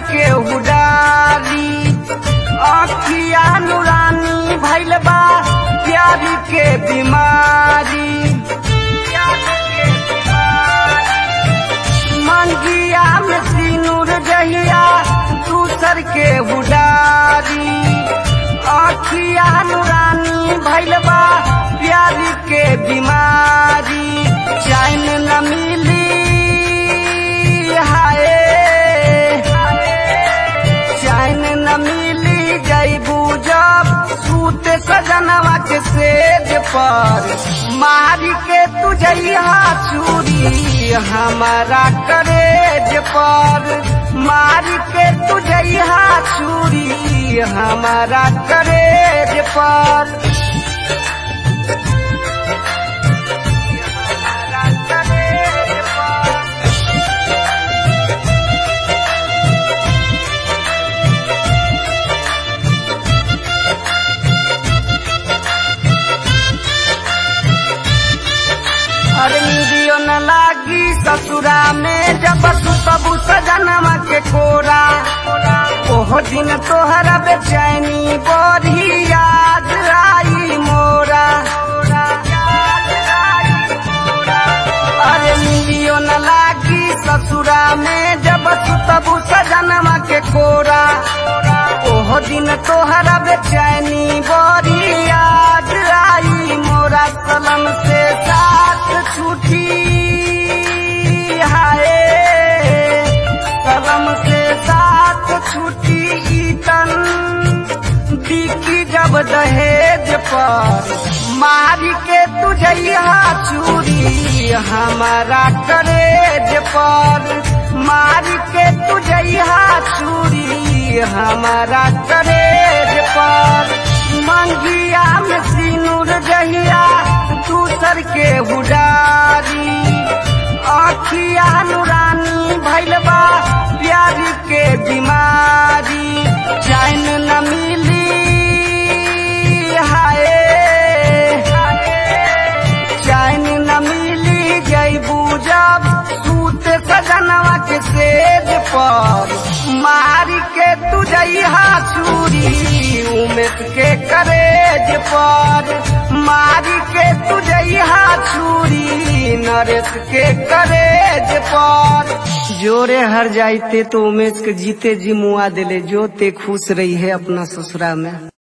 के उडारी अखिया नुरानी भैल बा प्यार के बीमारी मंगिया में सिनुर जहिया दूसर के उडारी अखिया नुरानी भैल बा प्यार के बीमारी चैन न मिली हाय चैन न मिली जैबू जब सूत सजनवा के सेज पर मारी के तुझैया चूरी हमारा करेज पर मारी के तुझैया चूरी हमारा करेज पर हमारा करेज पर अरे निदियो न लागी ससुरा में जब सुतबू सजनवा के कोरा ओहो दिन तोहरा बेचैनी बड़ी याद आई मोरा अरे निदियो न लागी ससुरा में जब सुतबू सजनवा के कोरा ओहो दिन तोहरा बेचैनी बड़ी याद आई मोरा सलम से साथ छूटी हाय कलम से साथ छूटी ईतन बिकी जब दहेज पर मारी के तुझैया चूरी हमारा करेज पर मारी के तुझैया चूरी हमारा करेज पर मंगिया में सिनुर जहिया दूसर के उडारी अखिया नुरानी भैल बा प्यार के बीमारी चैन न मिली हाय चैन न मिली जैबू जब सूत सजनवा के सेज पर मारी के तुझैया चूरी उमेश के करेज पर मारी के तुझैया चूरी नरेश के करेज पर जोरे हर जाइते तो उमेश के जीते जी मुआ दिले जो ते खुश रही है अपना ससुरा में